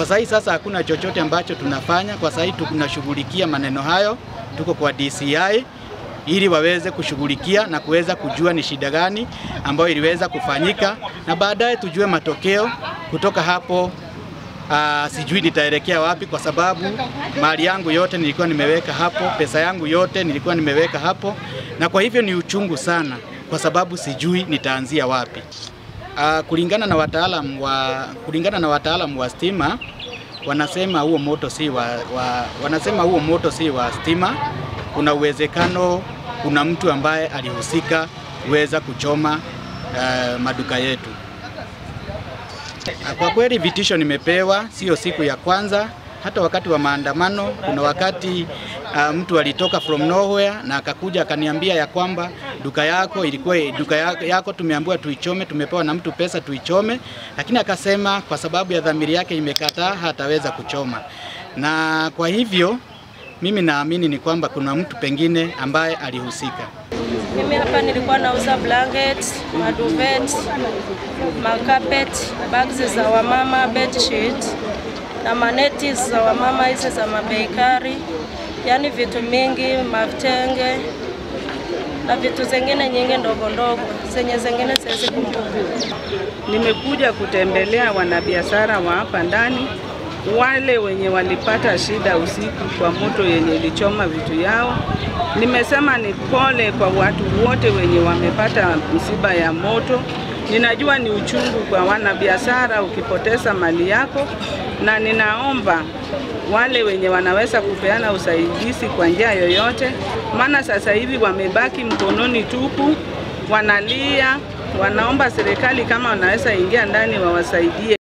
sasa hii sasa hakuna chochote ambacho tunafanya kwa sasa hii, tunashughulikia maneno hayo, tuko kwa DCI ili waweze kushughulikia na kuweza kujua ni shida gani ambayo iliweza kufanyika, na baadaye tujue matokeo kutoka hapo. Uh, sijui nitaelekea wapi kwa sababu mali yangu yote nilikuwa nimeweka hapo, pesa yangu yote nilikuwa nimeweka hapo, na kwa hivyo ni uchungu sana kwa sababu sijui nitaanzia wapi. Uh, kulingana na wataalamu wa kulingana na wataalamu wa stima wanasema huo moto si wa, wa, wanasema huo moto si wa stima. Kuna uwezekano kuna mtu ambaye alihusika kuweza kuchoma uh, maduka yetu. Kwa kweli vitisho nimepewa, sio siku ya kwanza. Hata wakati wa maandamano, kuna wakati uh, mtu alitoka from nowhere na akakuja akaniambia ya kwamba duka yako ilikuwa duka yako tumeambiwa tuichome, tumepewa na mtu pesa tuichome, lakini akasema kwa sababu ya dhamiri yake imekataa hataweza kuchoma, na kwa hivyo mimi naamini ni kwamba kuna mtu pengine ambaye alihusika. Mimi hapa nilikuwa nauza blankets, maduvet, makapet, bags za wamama, bedsheet na maneti za wamama hizi za mabeikari, yaani vitu mingi, mavitenge na vitu zingine nyingi ndogo ndogo zenye zingine siwezi kumbuka. Nimekuja kutembelea wanabiashara wa hapa ndani, wale wenye walipata shida usiku kwa moto yenye ilichoma vitu yao. Nimesema ni pole kwa watu wote wenye wamepata msiba ya moto. Ninajua ni uchungu kwa wanabiashara ukipoteza mali yako, na ninaomba wale wenye wanaweza kupeana usaidizi kwa njia yoyote, maana sasa hivi wamebaki mkononi tupu, wanalia, wanaomba serikali kama wanaweza ingia ndani wawasaidie.